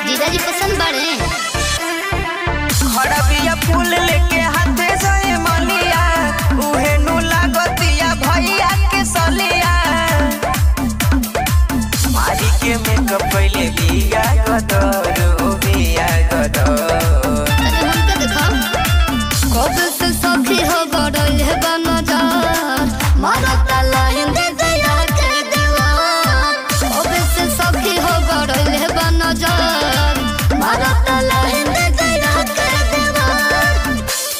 जीजाजी पसंद बड़े खड़बिया फूल लेके हाथे से मलिया उहे नु लागतिया भैया के सलिया मारी के मेकअप पहले बिया गदर ओ बिया गदर तने हमके देखो कब से सखी हो गड़ल है बनजार मारता लाइन दे दया के देवार कब से सखी हो गड़ल है बनजार मारता लाइन दे दया के देवार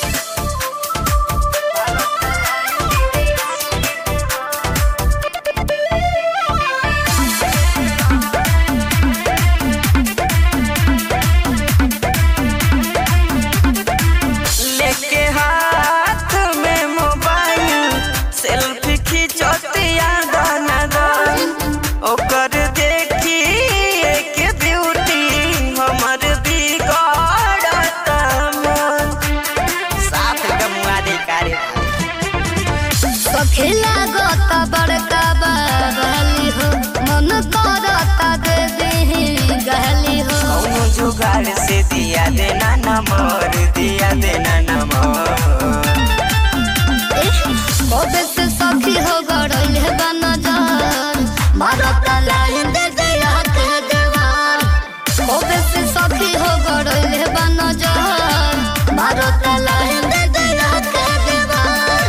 लेके हाथ में मोबाइल सेल्फी खिंचतिया दाना दान ओकर देखी एक ब्यूटी हमर बिगड़ता मन साफ गमुआ दे कारे सखी लागत बड़का बाबली हो मन करता दे दे गहली हो कौनो जुगाड़ से दिया देना नंबर दिया देना नंबर कबे से सखी हो गड़ल है बनजार मारता लाइन दे दया के देवार कबे से सखी हो गड़ल है बनजार मारता लाइन दे दया के देवार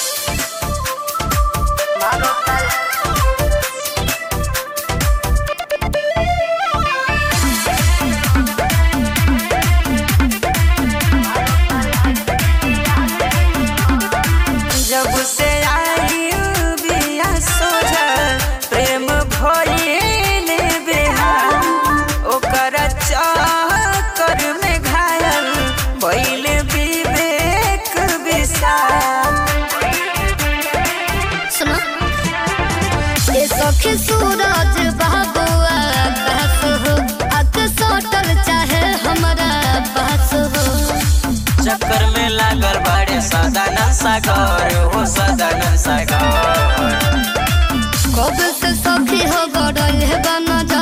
जब से आई बिया सोझा प्रेम भइल बेहाल ओकर चक्कर में घायल भइल विवेक विशाल सुनो ये सखी सूरज बाबुआ कहत हो अक सोटल चाहे हमारा पास हो चक्कर में लागल बड़े सदानंद सागर हो सदानंद सागर कब से सखी हो गड़ल है बनजा